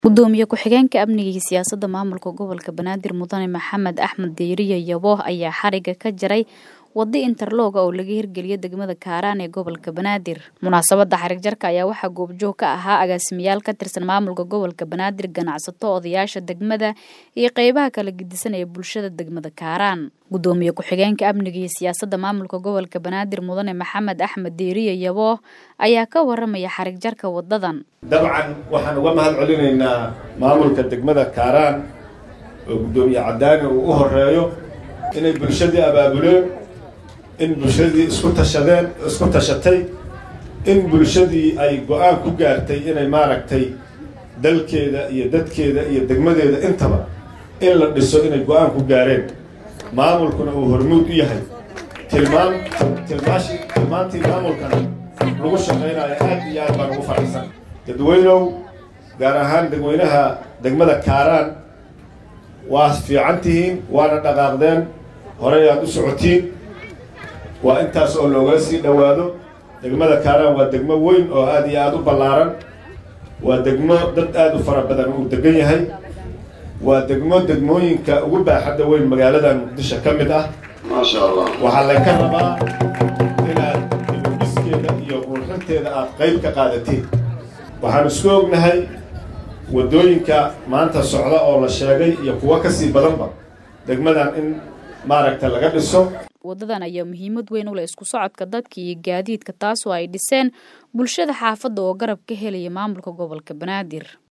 gudoomiye ku-xigeenka amniga iyo siyaasadda maamulka gobolka banaadir mudane maxamed axmed deyriye yabo ayaa xariga ka jaray wado interlooga oo laga hirgeliyay degmada kaaraan ee gobolka banaadir munaasabada xarig jarka ayaa waxaa goobjoog ka ahaa agaasimayaal ka tirsan maamulka gobolka banaadir ganacsato odayaasha degmada iyo qeybaha kala gedisan ee bulshada degmada kaaraan gudoomiye ku-xigeenka amniga iyo siyaasadda maamulka gobolka banaadir mudane maxamed axmed deyriye yabo ayaa ka waramaya xarig jarka wadadan dabcan waxaan uga mahad celinaynaa maamulka degmada kaaraan oo guddoomiye cadaani uu u horeeyo inay bulshadii abaabuleen in bulshadii isku tashadeen isku tashatay in bulshadii ay go-aan ku gaartay inay maaragtay dalkeeda iyo dadkeeda iyo degmadeeda intaba in la dhiso inay go-aan ku gaareen maamulkuna uu hormuud u yahay tilmaan tilmaashi tilmaantii maamulkana lagu shaqaynayo aad iyo aad baan ugu faraxsan dadweynow gaar ahaan dadweynaha degmada kaaraan waa fiican tihiin waana dhaqaaqdeen horey aad u socotiin waa intaas oo looga sii dhowaado degmada kaaraan waa degmo weyn oo aad iyo aada u ballaaran waa degmo dad aada u fara badan uu degan yahay waa degmo degmooyinka ugu baaxadda weyn magaaladan muqdisho ka mid ah maasha allah waxaa laga rabaa inaad dibudhiskeeda iyo qurxinteeda aad qayb ka qaadatiin waxaan isku ognahay waddooyinka maanta socda oo la sheegay iyo kuwo kasii badanba degmadan in maaragta laga dhiso wadadan ayaa muhiimad weyn u leh isku socodka dadka iyo gaadiidka taasoo ay dhiseen bulshada xaafadda oo garab ka helaya maamulka gobolka banaadir